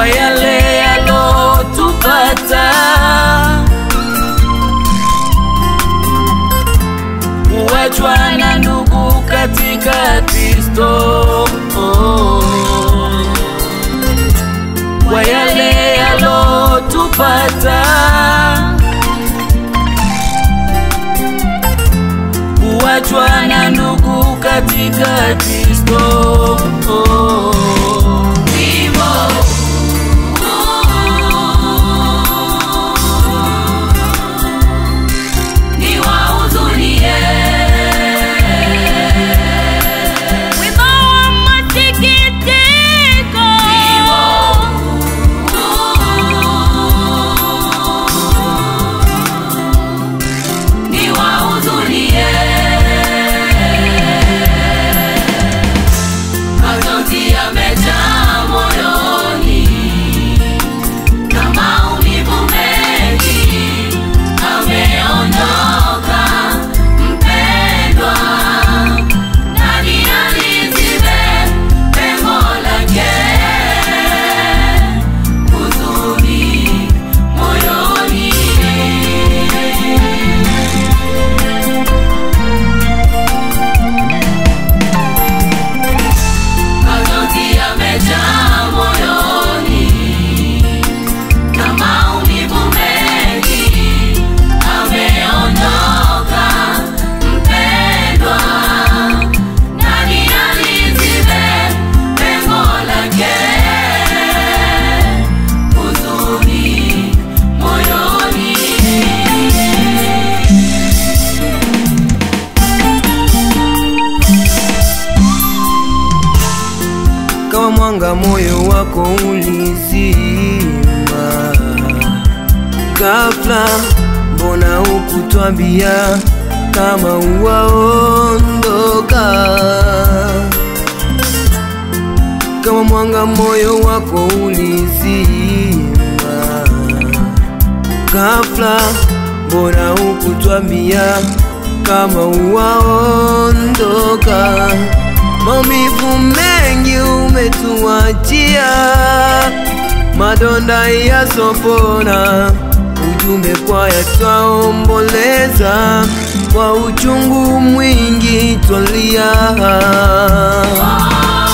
yale yalotupata, kuachwa na ndugu katika Kristo, kwa yale yalotupata, kuachwa na ndugu katika Kristo. Wimbo wa masikitiko. Majonzi yamejaa moyoni na maumivu mengi, ameondoka mpendwa. Nani alizibe pengo lake? Huzuni moyoni Majonzi yamejaa moyoni na maumivu mengi, ameondoka mpendwa. Nani alizibe pengo lake? Huzuni moyoni kama mwanga moyo wako ulizima ghafla, mbona hukutwambia kama uwaondoka? Kama mwanga moyo wako ulizima ghafla, mbona hukutwambia kama uwaondoka? Maumivu mengi umetuachia, madonda yasopona, ujumbe kwaya twaomboleza, kwa uchungu mwingi twalia.